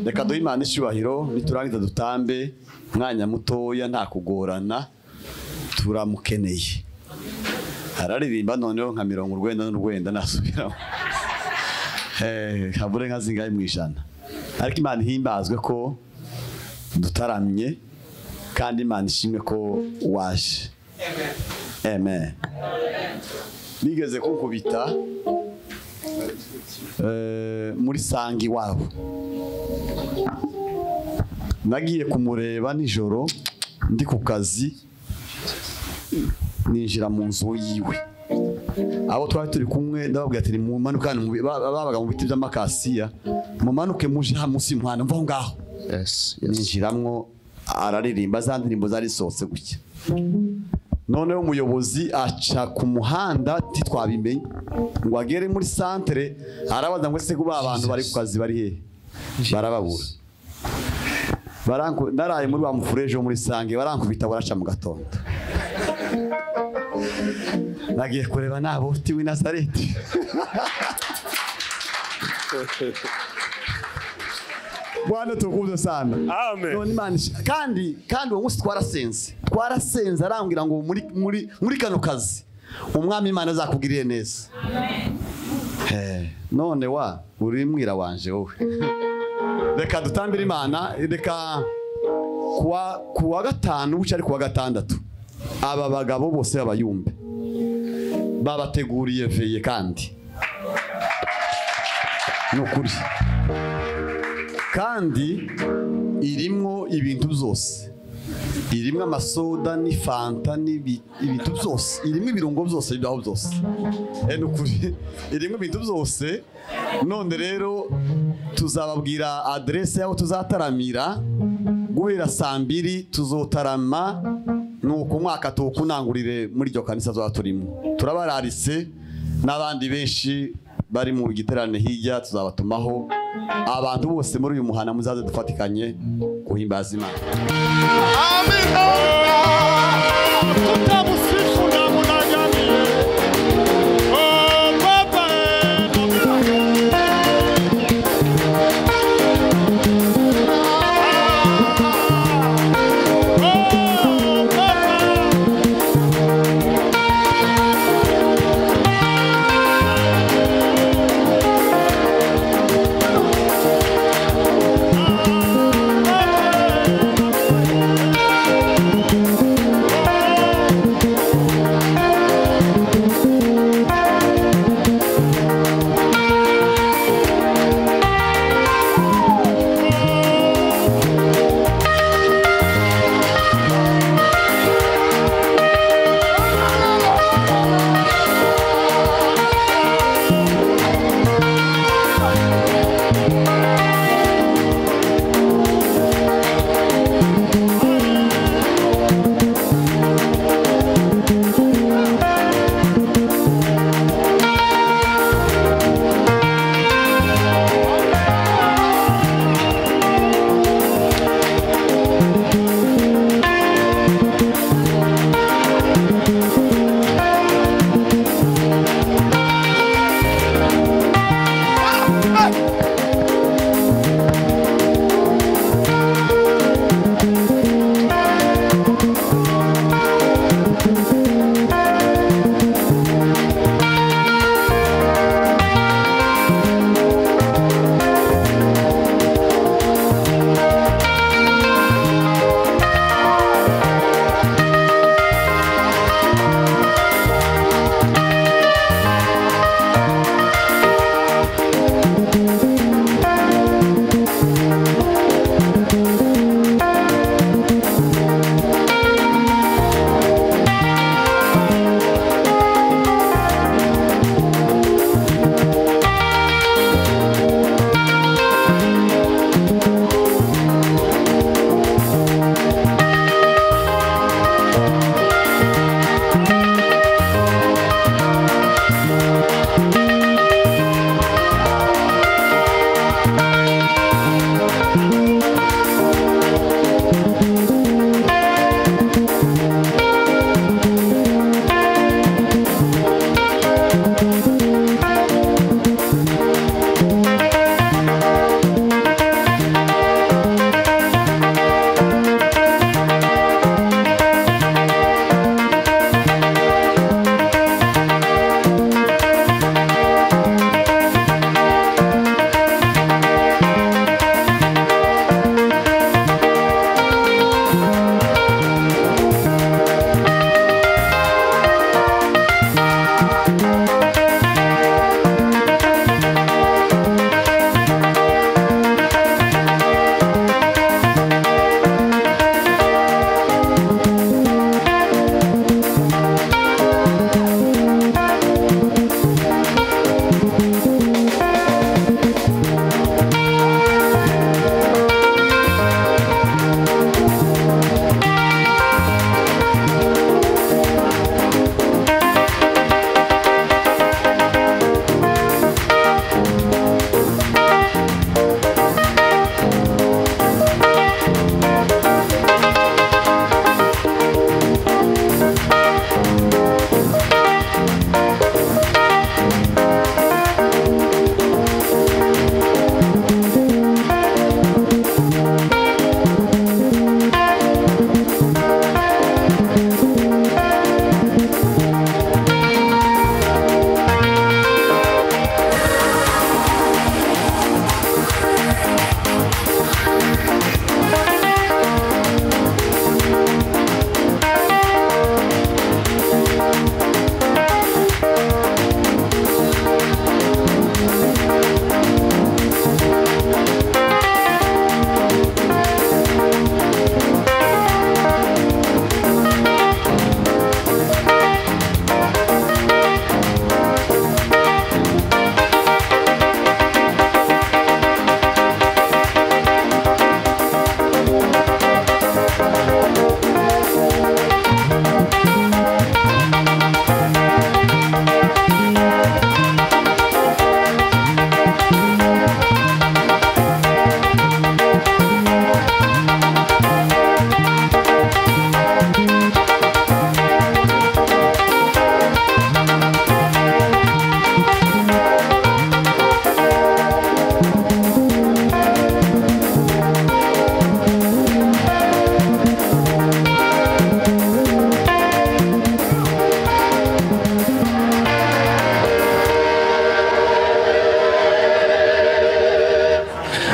reka duhe imana icyubahiro niturangiza dutambe umwanya mutoya nta kugorana turamukeneye araririmba noneho nka mirongo urwenda n'urwenda nasubiramo habure nka zingahe mu ijana ariko imana ihimbazwe ko dutaramye kandi imana ishimwe ko waje amen nigeze kukubita muri sanga iwabo nagiye kumureba nijoro ndi ku kazi ninjira mu nzu yiwe abo twari turi kumwe ndababwira ati mumanuke hano babaga mu biti by'amakasiya mumanuke muje hano munsi y'umuhanda mvaho ngaho Yes, yes. ninjiramwo araririmba za ndirimbo zari zisohotse gutya noneho umuyobozi aca ku muhanda ntitwabimenye ngo agere muri santere arabaza ngo ese kuba abantu bari ku kazi bari hehe barababura Baranku- naraye muri wa mufureje wo muri sange barankubita baraca mu gatondo nagiye kureba nabo uti w'i nazareti bwana tukuze sana Amen. none imana ish- kandi kandi uwo munsi twarasenze twarasenze arambwira ngo muri muri muri kano kazi umwami imana azakugirire neza Eh, none wa uri mwira wanje wowe reka dutambire imana reka kuwa kuwa gatanu buca ari kuwa gatandatu aba bagabo bose b'abayumbe babateguriye veye kandi ni ukuri kandi irimo ibintu byose irimo amasoda n'ifanta n'ibi- ibintu byose irimo ibirungo byose bibaho byose Eh, ni ukuri irimo ibintu byose none rero tuzababwira aderese y'aho tuzataramira guhera saa mbiri tuzotarama nuko umwaka tuwukunangurire muri iryo kanisa tuba turimo turabararise n'abandi benshi bari mu giterane hirya tuzabatumaho abantu bose muri uyu muhana muzaze dufatikanye guhimbaza imana Amen.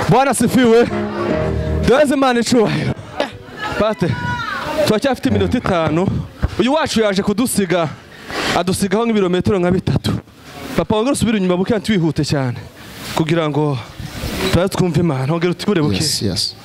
bwana sifiwe duheze imana icyubahiro bate turacyafite iminota itanu uyu wacu yaje kudusiga adusigaho nk'ibirometero nka bitatu papa wongera usubire inyuma buke kandi wihute cyane kugira ngo turaze twumve imana wongera utegure buke Yes, yes.